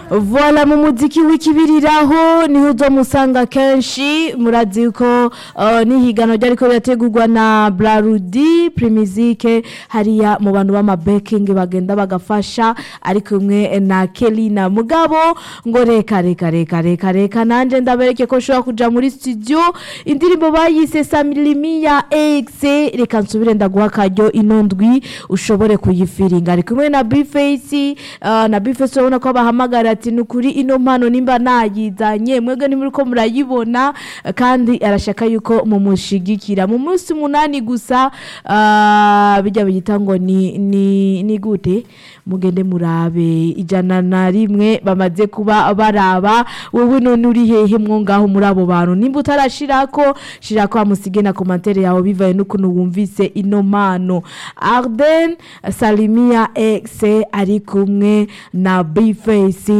Voila mu muziki w'ikibiriraho niho uzomusanga kenshi murazi ko uh, n'ihiganwa ryariko rirategurwa na Brarudi Primizike hariya mu bantu b'amabeking bagenda bagafasha ari kumwe na Kelina mugabo ngo reka reka reka reka reka nanje ndabereke ko nshobora kuja muri studio indirimbo bayise Samilimi ya X reka nsubire ndaguha akaryo ino ndwi ushobore kuyifiringa ari kumwe na Bface uh, na Bface urabona ko bahamagara ati nukuri ino mpano nimba nayizanye mwebwe nimuriko murayibona kandi arashaka yuko mumushigikira mu munsi munani gusa uh, bijya biyita ngo ni ni ni gute mugende murabe ijana na rimwe bamaze kuba baraba wowe none uri hehe mwo ngaho muri abo bantu nimba utarashirako shirako amusige na komantere yawe bivaye n'ukuntu wumvise ino mpano Arden Salimia X ari kumwe na Bface